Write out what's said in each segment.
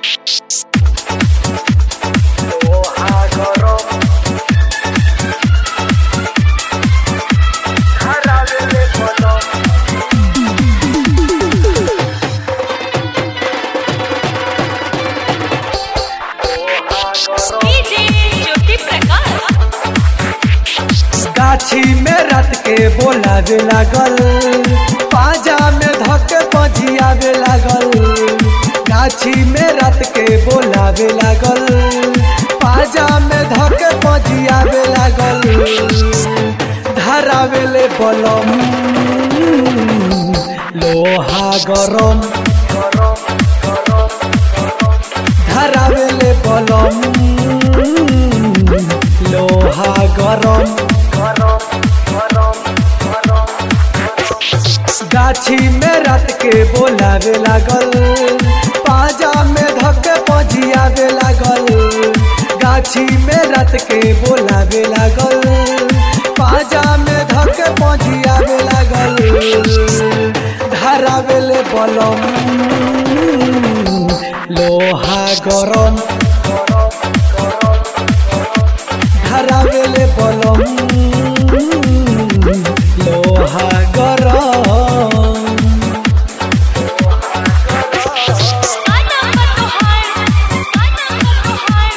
DJ Jyoti Prakash गाछी में रत के बोलावे लागल पाजा में धके पजियावे लागल गाछी में रत के बोलावे लागल पाजा में धके पजियावे लागल धरावेले बलम लोहा गरम धरावेले बलम लोहा गरम गाछी में रत के बोलावे लागल पाजा में धके पजियावे लागल गाछी में रत के बोलावे लागल पाजा में धके पजियावे लागल धरावेले बलम लोहा गरम धरावेले बलम लोहा गरम आना मतोहार आना मतोहार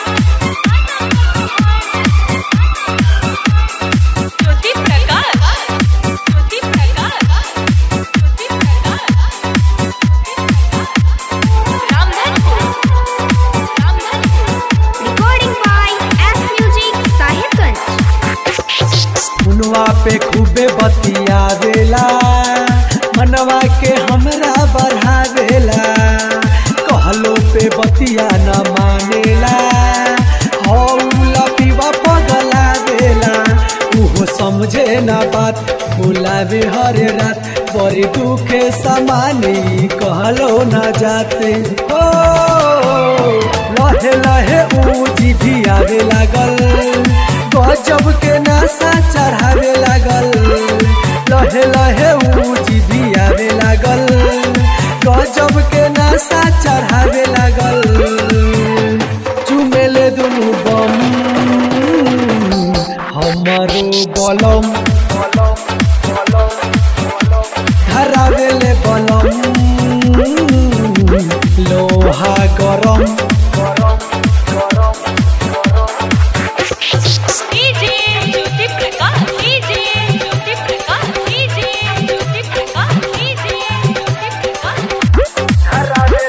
ज्योति प्रकाश ज्योति प्रकाश ज्योति Prakash Ramdhanpur Ramdhanpur Recording by S Music Sahibganj. फुनवा पे खूबे बतियावेला मनवा के हमरा बढ़ावेला कहलो पे बतिया न मानेला हौला पीवा पगलावेला उहो समझे न बात बुलावे हर रात बड़ी दुखे समानी कहलो न जाते ओ लहे लहे ऊ जीभी आवे लागल गजब के नशा चढ़ावे लागल लहे लहे ऊ जीभी आवे लागल गजब के नशा चढ़ावे लागल चुमेले दुनु बम हमारो बलम धरावेले बलम लोहा गरम DJ Jyoti Prakash DJ Jyoti Prakash DJ Jyoti Prakash DJ Jyoti Prakash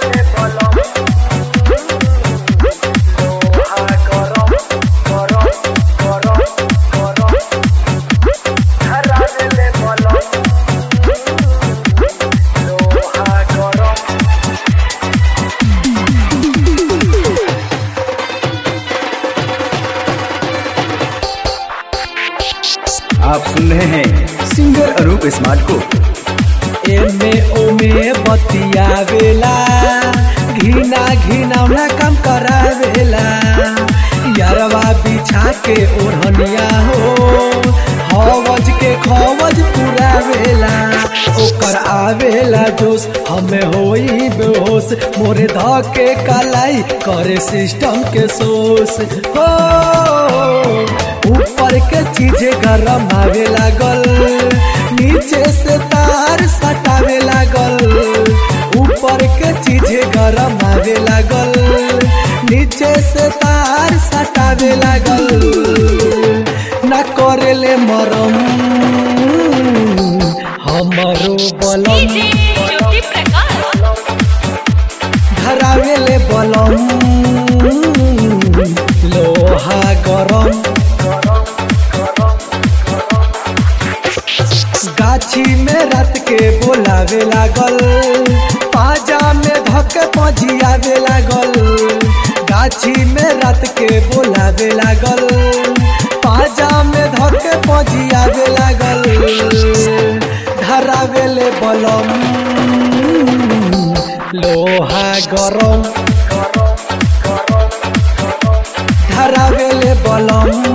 आप सुन रहे हैं सिंगर अनूप स्मार्ट को एमे ओमे बतियावेला घिना घिनौना काम करावेला यारवा बिछा के ओढ़निया हो हवज के खवज पुरावेला ओकर आवेला जोश हमें होई बेहोश मोरे ध के कलाई करे सिस्टम के सोस हो ऊपर के चीज गरम आवे लागल नीचे से तार सटावे लागल ऊपर के चीज गरम आवे लागल नीचे से तार सटावे लागल न करेले मरम हमरो बलम डीजे ज्योति प्रकाश धरावेले बलम लोहा गरम गाछी में रत के बोलावे लागल पाजा में धके पजियावे लागल गाछी में रत के बोलावे लागल पाजा में धके पजियावे लागल धरावेले बलम लोहा गरम धरावेले बलम